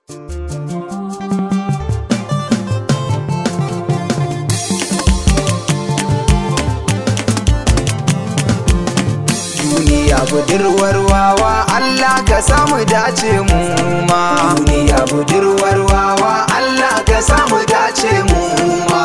duniya budurwar wawa Allah ka samu dace mu ma duniya budurwar wawa Allah ka samu dace mu ma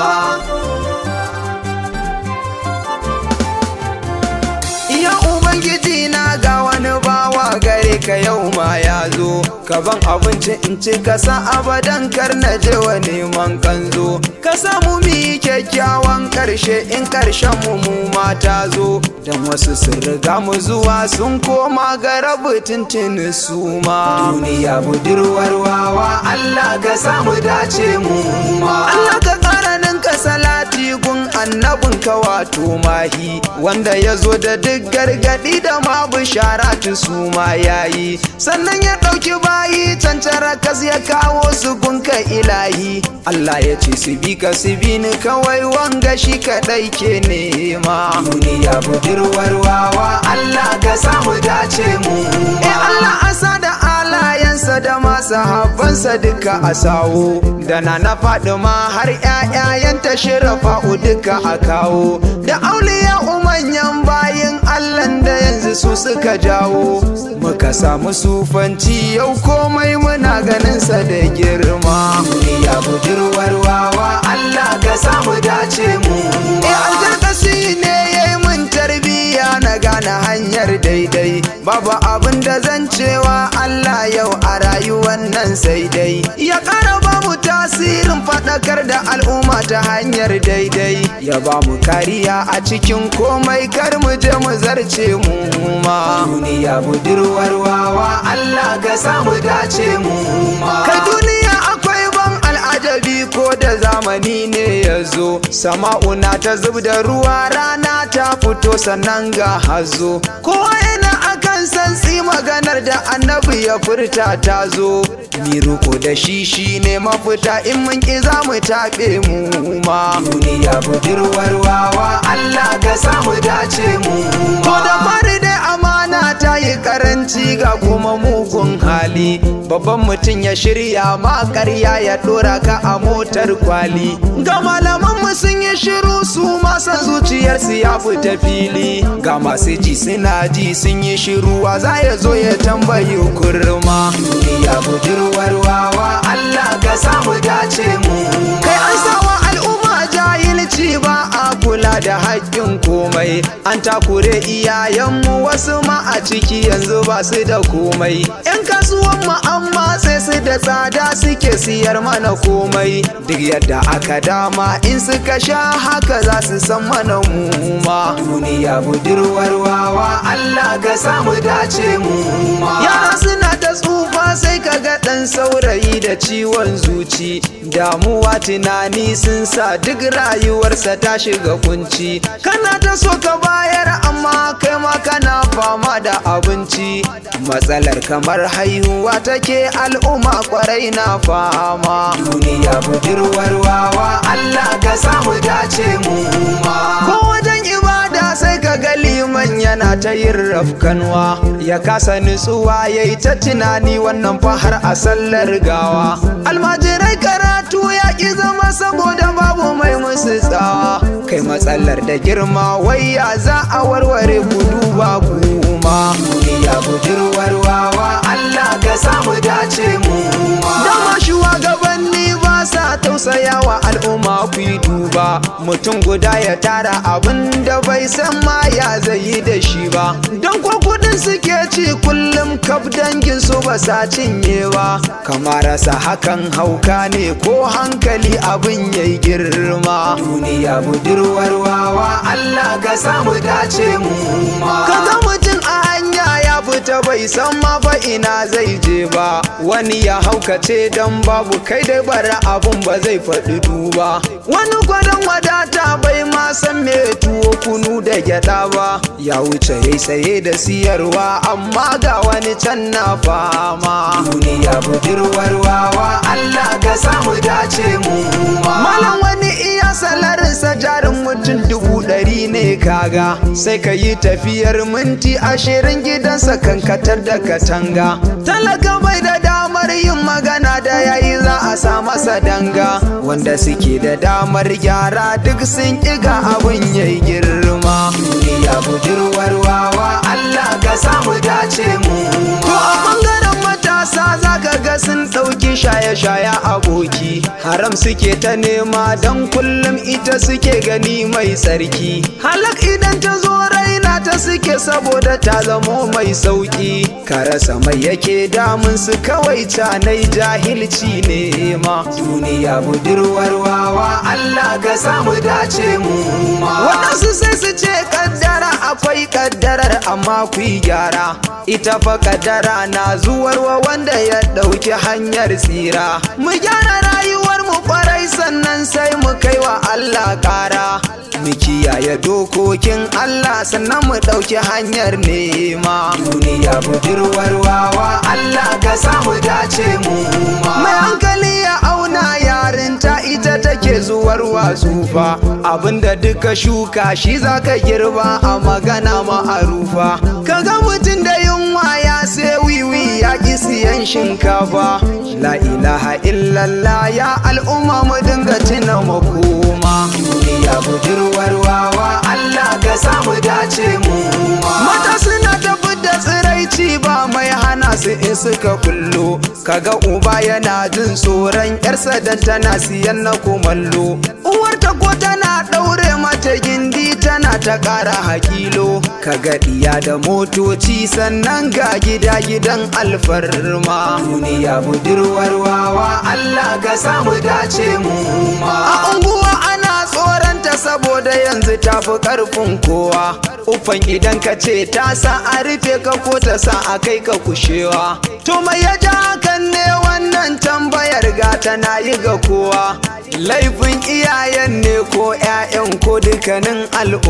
Ya Ubangiji na ga wani bawa gare ka yau ma ya zo Ka ban abinci in ci ka sa abadan kar na je wa neman kanzo Ka samu mu yi kyakkyawan karshe in karshen mu mu mata zo Dan wasu sun riga mu zuwa sun koma ga rabu tuntuni su ma Duniya budurwar wawa Allah ka samu dace mu ma Allah ka ƙara ninka salati gun annabin ka wato mahi wanda ya zo da duk gargadi da ma bishara su ma yayi sannan ya ɗauki bayi cancara kas ya kawo su gunka ilahi Allah ya ce su bi ka su bi ni kawai wanga shi kaɗai ke nema duniya budurwar wawa Allah ka samu dace mu eh Allah asa da alayansa da masu habbansa duka a sawo da na na ma har 'ya'yayanta shirafa'u duka a kawo da auliya umanyan bayin allan da yanzu su suka jawo muka samu sufanci yau komai muna ganinsa da girma duniya budurwar wawa allah ka samu dace mu e aljakasi ne ya yi mun tarbiyya na gane hanyar daidai babu abin da zan cewa allah yau a rayuwar nan sai dai ya ƙara ba mu tasirin faɗakar da al'umma ta hanyar daidai ya ba mu kariya a cikin komai kar mu je mu zarce mu ma duniya budurwar wawa Allah ka samu dace mu ma kai duniya akwai ban al'ajabi ko da zamani ne ya zo sama'una ta zub da ruwa rana ta fito sannan ga hazo kowa yana akan santsi maganar da annabi ya furta ta zo mi riko da shi shi ne mafita in mun ki za mu taɓe mu ma duniya budurwar wawa Allah ka samu dace mu to da fari dai amana ta yi karanci ga kuma mugun hali babban mutum ya shirya ma ƙarya ya ɗora ka a motar kwali ga malaman mu sun yi shiru su masa zuciyarsu ya fita fili ga masu ji suna ji sun yi shiru wa za ya zo ya tambayi kurma duniya budurwar wawa Allah ka samu dace mu kai an sawa al'umma jahilci ba a kula da haƙƙin komai an takure iyayenmu wasu ma a ciki yanzu ba su da komai yan kasuwan mu an matse su da tsada suke siyar mana komai duk yadda aka dama in suka sha haka za su san mana mu ma duniya budurwar wawa Allah ka samu dace mu ma yara suna ta tsufa sai ka ga ɗan saurayi da ciwon zuci damuwa tunani sun sa duk rayuwarsa ta shiga kunci kana ta so ka bayar amma kai ma kana fama da abinci matsalar kamar haihuwa take al'umma kwarai na fama duniya budurwar wawa Allah ka samu dace mu ma ko wajen ibada sai ka ga liman yana ta yin rafkanwa ya kasa nutsuwa ya yi ta tunani wannan fa har a sallar gawa almajirai karatu ya ki zama saboda babu mai musu tsawa kai matsalar da girma wai ya za a warware gudu ba kuma duniya budurwar wawa Allah ka samu dace mu dama shugabanni ba sa tausaya wa al'umma ku yi duba mutum guda ya tara abin da bai san ma ya zai yi da shi ba don ko kudin suke ci kullum kaf dangin su ba sa cinye ba kamar rasa hakan hauka ne ko hankali abin yayi girma duniya budurwar wawa Allah ka samu dace mu ma kaga mutum a hanya ya fita bai san ma fa ina zai je ba wani ya haukace dan babu kai da bara abun ba zai faɗi duba wani gwadon wadata bai ma san me tuwo kunu da gyada ba ya wuce yayi saye da siyarwa amma ga wani can na fama duniya budurwar wawa Allah ka samu dace mu ma malam wani iya salarinsa jarin mutum dubu ɗari ne kaga sai ka yi tafiyar minti ashirin gidansa kankatar da katanga talaka bai da damar yin magana da rasa danga wanda suke da damar gyara duk sun ƙiga abin yayi girma duniya budurwar wawa Allah ka samu dace mu to a bangaren matasa zaka ga sun ɗauki shaye-shaye aboki haram suke ta nema don kullum ita suke gani mai tsarki halak idan ta zo raina ta suke saboda ta zamo mai sauki ka rasa mai yake damun su kawai canai jahilci ne ma duniya budurwar wawa Allah ka samu dace mu ma waɗansu sai su ce kaddara akwai kaddarar amma ku yi gyara ita fa kaddara na zuwarwa wanda ya ɗauki hanyar tsira mu gyara rayuwar mu kwarai sannan sai mu kai wa Allah ƙara mu kiyaye dokokin Allah sannan mu ɗauki hanyar nema duniya budurwar wawa Allah ka samu dace mu ma mai hankali ya auna yarinta ita take zuwar tsufa abinda duka shuka shi zaka girba a magana ma'arufa kaga mutum da yunwa ya sai wiwi ya ƙi siyan shinkafa la ilaha illallah ya al'umma mu dinga tuna makoma duniya budurwar wawa Allah ka samu dace mu mata suna tafi da tsiraici ba mai hana su in suka kullo kaga uba yana jin tsoron yarsa da tana siyan na kumallo uwarta ko tana ɗaure mata gindi tana ta ƙara hakilo kaga ɗiya da motoci sannan ga gida gidan alfarma duniya budurwar wawa Allah ka samu dace mu ma a unguwa ana tsoranta saboda yanzu ta fi ƙarfin kowa ufan idan ka ce ta sa a rufe ka ko ta sa a kai ka kushewa to mai ya ja hakan ne wannan tambayar gata na yi ga kowa laifin iyayen ne ko 'ya'yan ko dukkanin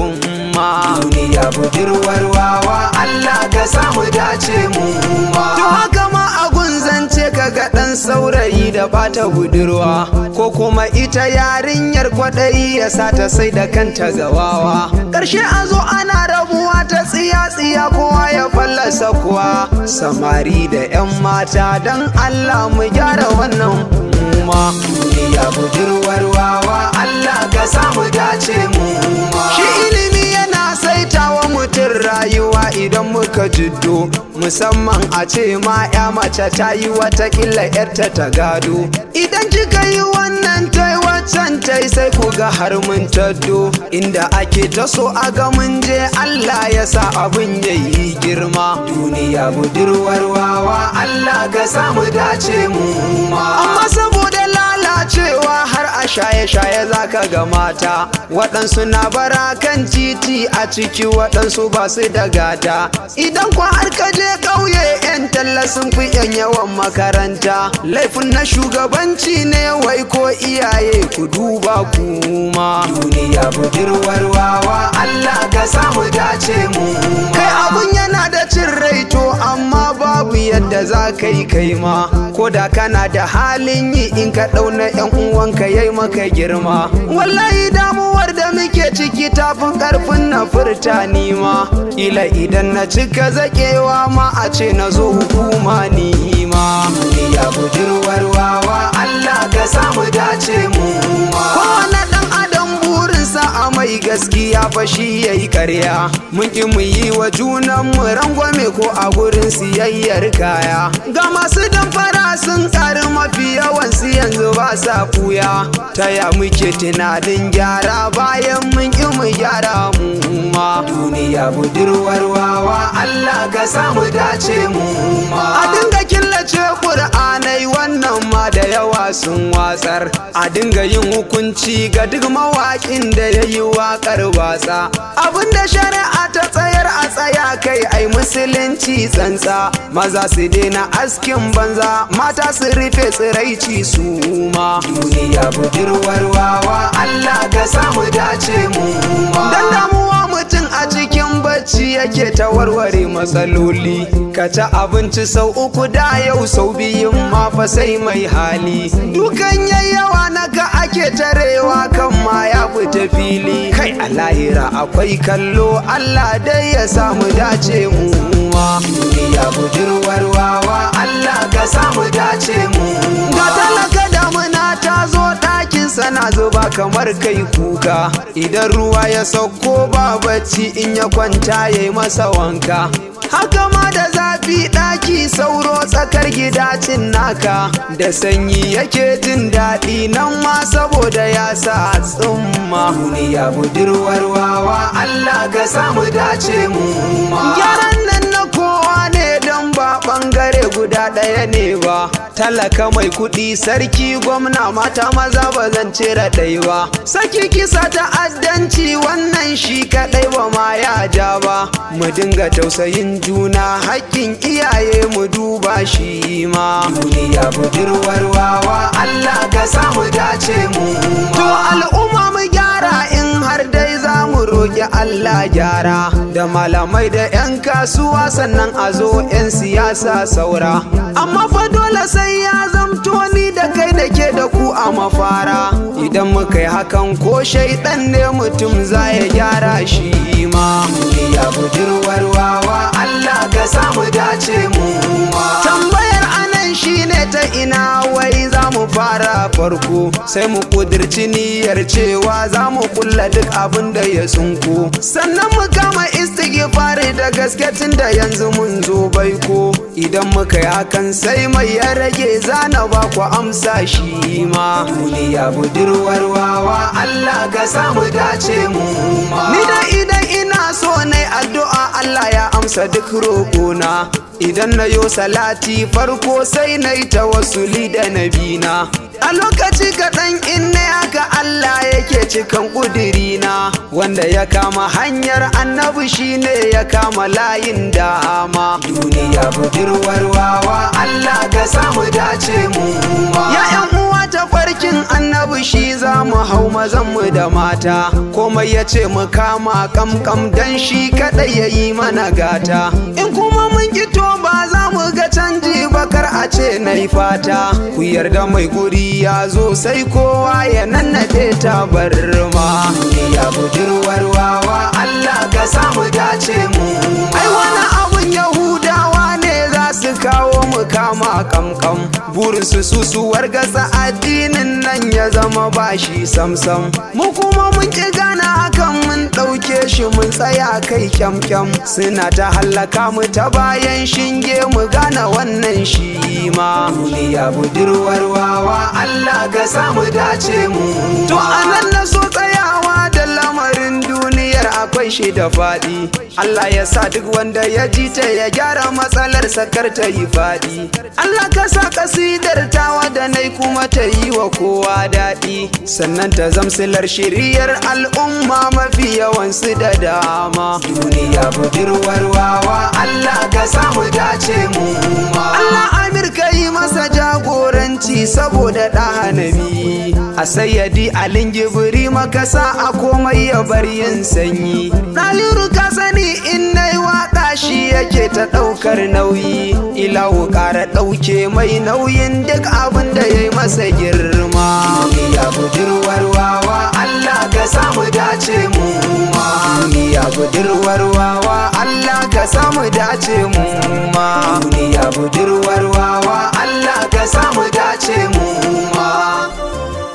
al'umma duniya budurwar wawa Allah ka samu dace mu ma to haka ma a gunzance ka ga ɗan saurayi da bata budurwa ko kuma ita yarinyar kwaɗayi ya sa ta sai da kanta gawawa ƙarshe a zo ana rabuwa ta tsiya-tsiya kowa ya fallasa kuwa samari da 'yan mata don Allah mu gyara wannan ma duniya budurwar wawa Allah ka samu dace mu shi ilimi yana saitawa mutum rayuwa idan muka jiddo musamman a ce ma ya mace ta yi watakila yarta ta gado idan kika yi wannan tai waccan tai sai ku ga har mun taddo inda ake ta so a ga mun je Allah ya sa abin ya yi girma duniya budurwar wawa Allah ka samu dace mu ma amma saboda lalacewa har a shaye-shaye zaka ga mata waɗansu na bara kan titi a ciki waɗansu ba su da gata idan kwa har ka je ƙauye 'yan talla sun fi 'yan yawan makaranta laifin na shugabanci ne wai ko iyaye ku duba kuma duniya budurwar wawa Allah ka samu dace mu kai abun yana da cin rai to amma babu yadda za ka yi kai ma ko da kana da halin yi in ka ɗauna 'yan uwanka yayi maka girma wallahi damuwar da muke ciki tafin ƙarfin na furta ni ma ila idan na cika zaƙewa ma a ce na zo hukuma ni ma duniya budurwar wawa Allah ka samu dace mu ma kowane ɗan adam burinsa a mai gaskiya fa shi yayi karya mun ki mu yi wa junan mu rangwame ko a gurin siyayyar kaya ga masu damfara sun ƙari mafi yawan su yanzu ba sa fuya ta ya muke tunanin gyara bayan mun ki mu gyara mu ma duniya budurwar wawa Allah ka samu dace mu ma a dinga killace ƙur'anai wannan ma da yawa sun watsar a dinga yin hukunci ga duk mawaƙin da ya yi waƙar watsa abinda shari'a ta tsayar a tsaya kai ai musulunci tsantsa maza su daina askin banza mata su rufe tsiraici su ma duniya budurwar wawa Allah ka samu dace mu ma dan damuwa mutum a cikin bacci yake ta warware matsaloli ka ci abinci sau uku da yau sau biyun ma fa sai mai hali dukan yayyawa na ga ake tarewa kan ma ya fita fili kai a lahira akwai kallo Allah dai ya samu dace mu ma duniya budurwar wawa Allah ka samu dace mu ga talaka damuna ta kana zuba kamar kai kuka idan ruwa ya sauko ba bacci in ya kwanta ya yi masa wanka haka ma da zafi ɗaki sauro tsakar gidacin naka da sanyi yake jin daɗi nan ma saboda ya sa tsumma duniya budurwar wawa Allah ka samu dace mu ma gyaran nan na kowa ne don ba ɓangare guda ɗaya ne ba talaka mai kuɗi sarki gwamna mata maza ba zan cire ɗai ba saki kisa ta'addanci wannan shi kaɗai ba ma ya ja ba mu dinga tausayin juna haƙƙin iyaye mu duba shi ma duniya budurwar wawa Allah ka samu dace mu to al'umma mu gyara in har dai za mu roƙi Allah gyara da malamai da 'yan kasuwa sannan a zo 'yan siyasa saura amma fa dole sai ya zamto ni da kai da ke da ku a mafara idan muka yi hakan ko shaidan ne mutum za ya gyara shi ma ya budurwar wawa Allah ka samu dace mu ma tambayar anan shine ta ina wai za mu fara farko sai mu kudirci niyyar cewa za mu kulla duk abin da ya sunko sannan mu kama istighfari da gaske tun da yanzu mun zo baiko idan muka yi hakan sai mai ya rage zana ba ku amsa shi ma duniya budurwar wawa Allah ka samu dace mu ma ni da idan ina so ne addu'a Allah ya amsa duk roƙona idan na yo salati farko sai na yi tawassuli da nabina a lokaci kaɗan in ne haka Allah yake cikan ƙudirina wanda ya kama hanyar annabi shine ya kama layin dama duniya budurwar wawa Allah ka samu dace mu ma ya yan uwa ta farkin annabi shi za mu hau mazan mu da mata komai ya ce mu kama kamkam dan shi kaɗai ya yi mana gata in kuma mun to ba za mu ga canji bakar a ce na yi fata ku yarda mai guri ya zo sai kowa ya nannaɗe ta barma ya budurwar wawa Allah ka samu dace mu ai wani abun yahudawa ne za su kawo mu kama kamkam burinsu su su wargasa addinin nan ya zama bashi samsam mu kuma mun ki gana hakan mun ɗauke shi mun tsaya kai kyamkyam suna ta hallaka mu ta bayan shinge mu gane wannan shi ma duniya budurwar wawa Allah ka samu dace mu to anan na so tsayawa da lamarin duniyar akwai shi da faɗi Allah ya sa duk wanda ya ji ta ya gyara matsalar sakar ta yi faɗi Allah ka sa kasidar tawa da nai kuma ta yi wa kowa daɗi sannan ta zamsilar shiriyar al'umma mafi yawansu da dama duniya budurwar wawa Allah ka samu dace mu ma Allah Amir ka yi masa jagoranci saboda ɗanabi a sayyadi alin gibiri makasa a komai ya bar yin sanyi ɗaliru ka sani in na yi waƙa shi yake ta ɗaukar nauyi ilawu ƙara ɗauke mai nauyin duk abin da ya yi masa girma ya budurwar wawa Allah ka samu dace mu ma ya budurwar wawa Allah ka samu dace mu ma ya budurwar wawa Allah ka samu dace mu ma